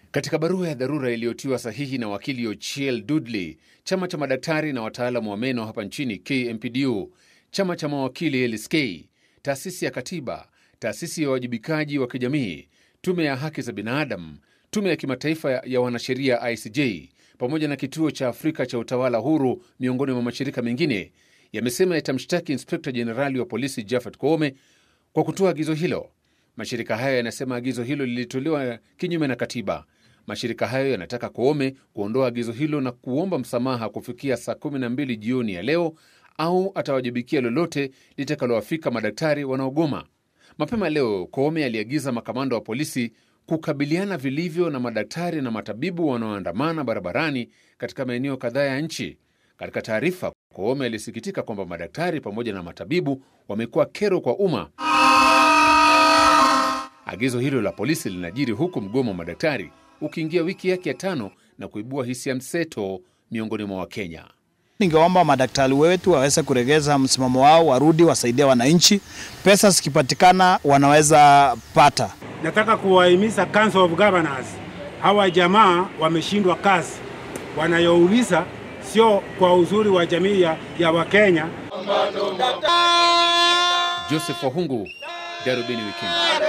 Katika barua ya dharura iliyotiwa sahihi na wakili Ochiel Dudley, chama cha madaktari na wataalamu wa meno hapa nchini KMPDU, chama cha mawakili LSK, taasisi ya katiba, taasisi ya uwajibikaji wa kijamii, tume ya haki za binadamu, tume ya kimataifa ya wanasheria ICJ, pamoja na kituo cha Afrika cha utawala huru, miongoni mwa mashirika mengine, yamesema yatamshtaki inspekta jenerali wa polisi Japhet Koome kwa kutoa agizo hilo. Mashirika hayo yanasema agizo hilo lilitolewa kinyume na katiba. Mashirika hayo yanataka Koome kuondoa agizo hilo na kuomba msamaha kufikia saa 12 jioni ya leo au atawajibikia lolote litakalowafika madaktari wanaogoma. Mapema leo Koome aliagiza makamanda wa polisi kukabiliana vilivyo na madaktari na matabibu wanaoandamana barabarani katika maeneo kadhaa ya nchi. Katika taarifa, Koome alisikitika kwamba madaktari pamoja na matabibu wamekuwa kero kwa umma. Agizo hilo la polisi linajiri huku mgomo wa madaktari ukiingia wiki yake ya tano na kuibua hisia mseto miongoni mwa Wakenya. Ningeomba madaktari wetu waweze kuregeza msimamo wao, warudi wasaidie wananchi. Pesa zikipatikana wanaweza pata. Nataka kuwahimiza Council of Governors, hawa jamaa wameshindwa kazi, wanayouliza sio kwa uzuri wa jamii ya, ya Wakenya. Joseph Wahungu, Darubini Wikendi.